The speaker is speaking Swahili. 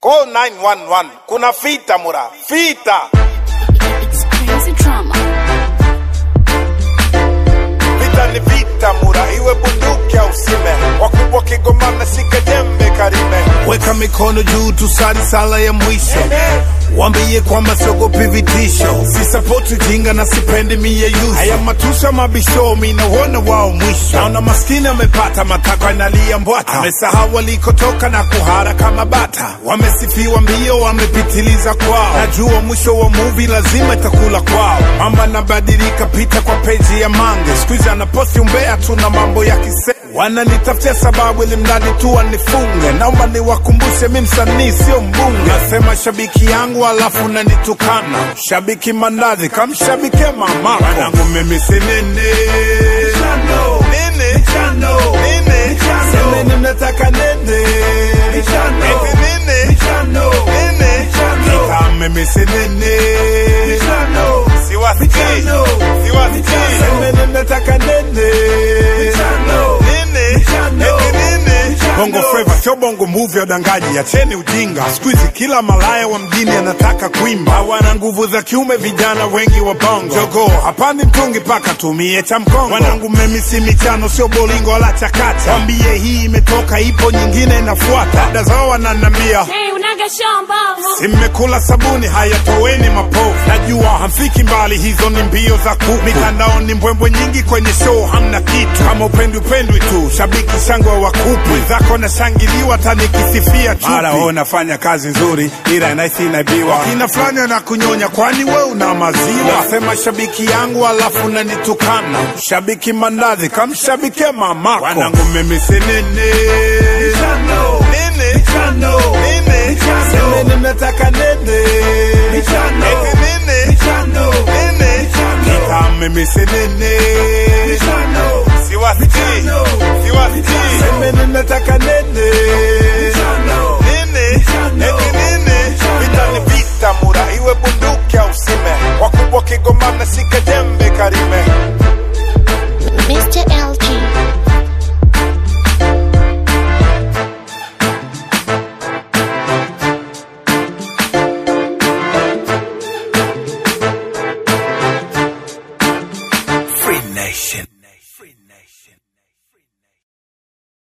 Call 911. Kuna fita mura. Fita. It's crazy drama. Vita ni vita mura. Iwe bunduki au sime. Wakubwa kigomana sika jembe karime. Weka mikono juu tusali sala ya mwisho Wambie kwamba siogopi vitisho Sisapoti jinga na sipendi mie yuso Haya matusha mabisho minauona wao mwisho Naona maskini amepata matakwa inalia mbwata Amesahau walikotoka na kuhara kama bata Wamesifiwa mbio wamepitiliza kwao Najua mwisho wa movie lazima itakula kwao Mama nabadilika pita kwa peji ya mange Squeeze anaposti umbea tu na mambo ya kise Wananitafutia sababu ili mradi tu wanifunge Naomba niwakumbushe mi msanii sio mbunge Nasema shabiki yangu alafu nanitukana Shabiki mandazi kamshabike mamako Wanangu mimi si nini Nini Nini Semeni mnataka nini Eti nini Nini Ika mimi si nini Siwasikii. Siwasikii. Semeni mnataka nini Nini? Eti nini? Bongo Flava sio bongo movie ya udangaji, acheni ujinga. Siku hizi kila malaya wa mjini anataka kuimba, hawana nguvu za kiume, vijana wengi wa bongo. Jogo hapandi mtungi paka tumie cha mkongo. Wanangu mimi si michano, sio bolingo wala chakacha. Wambie hii imetoka, ipo nyingine inafuata. Dada zao wananambia Hey, unaga shamba. Si mmekula sabuni, haya toweni mapovu. Najua hamfiki mbali, hizo ni mbio za kuku. Mitandaoni mbwembwe nyingi, kwenye show hamna kitu. Kama upendwi upendwi tu, shabiki shangwe wa kupu. Wenzako nashangiliwa, hata nikisifia chupi. Mara wewe unafanya kazi nzuri, ila naisi inaibiwa. Kina fulani anakunyonya, kwani we una maziwa? Nasema shabiki yangu, alafu nanitukana. Shabiki mandazi, kamshabikie mamako. Wanangu mimi si nini Nini? Nini? Semeni mnataka nini Eti nini? Nini? Ika mimi si nini Siwasikii. Siwasikii. Semeni mnataka nini Nini? Eti nini? Vita ni vita mura. Iwe bunduki au sime. Wakubwa kigomana sika